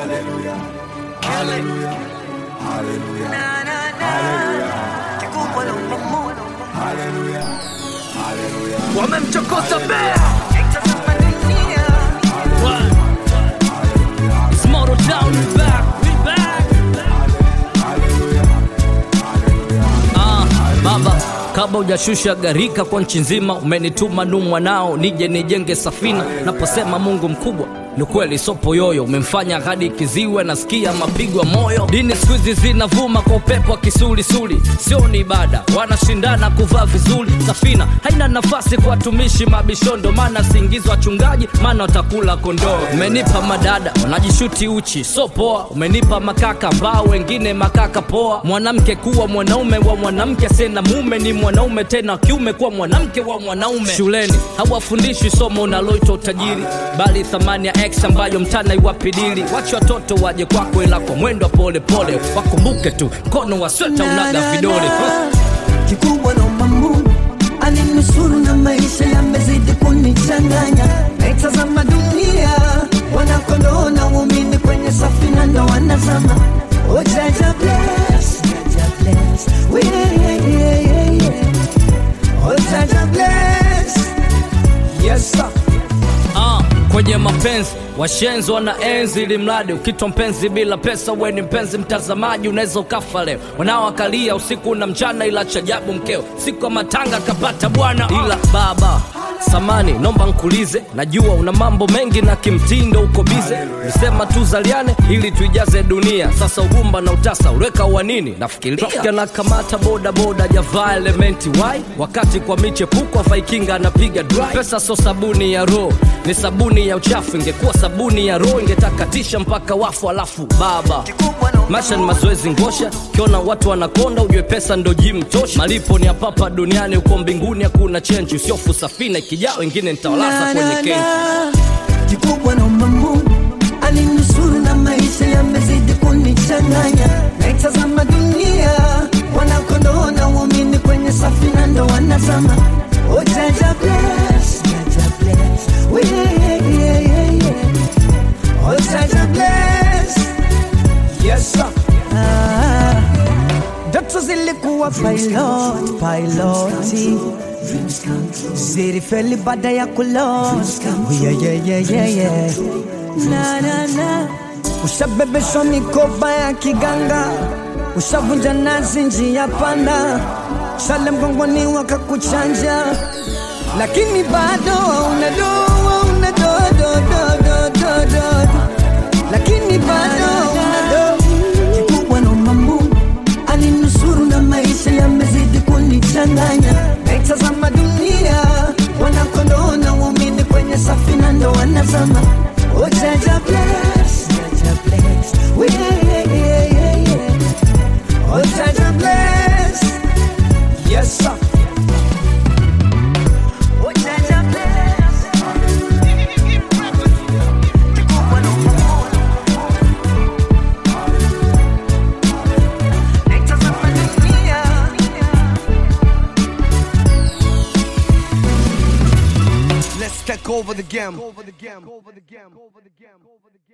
wamemchokoza bea It's Moto Town, we back, we back. Ah, baba kabla hujashusha gharika kwa nchi nzima umenituma nu mwanao nije nijenge safina naposema mungu mkubwa ni kweli sopo yoyo umemfanya hadi kiziwe nasikia mapigo ya moyo dini siku hizi zinavuma kwa upepo wa kisulisuli sio ni ibada wanashindana kuvaa vizuri safina haina nafasi kwa watumishi mabishondo maana siingizwa wachungaji maana watakula kondoo umenipa madada wanajishuti uchi so poa umenipa makaka ambao wengine makaka poa mwanamke kuwa mwanaume wa mwanamke sena mume ni mwanaume tena wa kiume kuwa mwanamke wa mwanaume shuleni hawafundishwi somo unaloitwa utajiri bali thamani ya x ambayo mtana iwapidili wache watoto waje kwako ila kwa mwendo wa polepole wakumbuke tu mkono wa sweta unaga vidole huh? kikubwa naomba Mungu aninusuru na maisha yamezidi kunichanganya, naitazama dunia wanakondoo na waumini kwenye safina ndo wanazama. Oh, Jaja bless, Jaja bless, we yeah, yeah, yeah, yeah. Oh, Jaja bless, yes sir. Ah, kwenye mapenzi washenzi wana enzi ili mradi ukitwa mpenzi bila pesa we ni mpenzi mtazamaji unaweza ukafa leo wanaoakalia usiku na mchana ila chajabu mkeo siku ya matanga kapata bwana ila baba samani nomba nkulize najua una mambo mengi na kimtindo uko bize nisema tu zaliane ili tuijaze dunia sasa ugumba na utasa uweka uwanini nafikiria na kamata boda boda javaa elementi wai wakati kwa michepuko afaikinga anapiga dry pesa so sabuni ya roho ni sabuni ya uchafu ingekuwa sabuni ya roho ingetakatisha mpaka wafu alafu baba maisha ni mazoezi ngosha ukiona watu wanakonda ujue pesa ndo jim tosha malipo ni apapa duniani uko mbinguni hakuna chenji usiofu safina ikijaa wengine nitawalaza kwenye kenji kikubwa naomba Mungu aninusuru na maisha yamezidi kunichanganya, naitazama dunia wanakondoo na waumini kwenye safina ndo wanazama. Oh, Jaja bless, Jaja bless, we yeah, yeah, yeah, yeah. Oh, Jaja bless, yes sir. Ah, ndoto zilikuwa pilot, piloti zilifeli baada ya kulot yeah, yeah, yeah, yeah, yeah. Na, na, na. Ushabebeshwa mikoba ya kiganga, ushavunja nazi njia panda, shale mgongoni wakakuchanja, lakini bado unadoa unadodododododo, lakini bado unadoa kikubwa naomba Mungu aninusuru na maisha yamezidi kunichanganya, naitazama dunia wanakondoo na waumini kwenye safina ndo wanazama. Oh, Jaja bless, Jaja bless, we yeah, yeah, yeah, yeah, yeah. Oh, Jaja bless, yes sir. Oh, Jaja bless. Kikubwa naomba Mungu naitazama dunia Let's take over the game. Over the game. Over the game. Over the game. Over the game.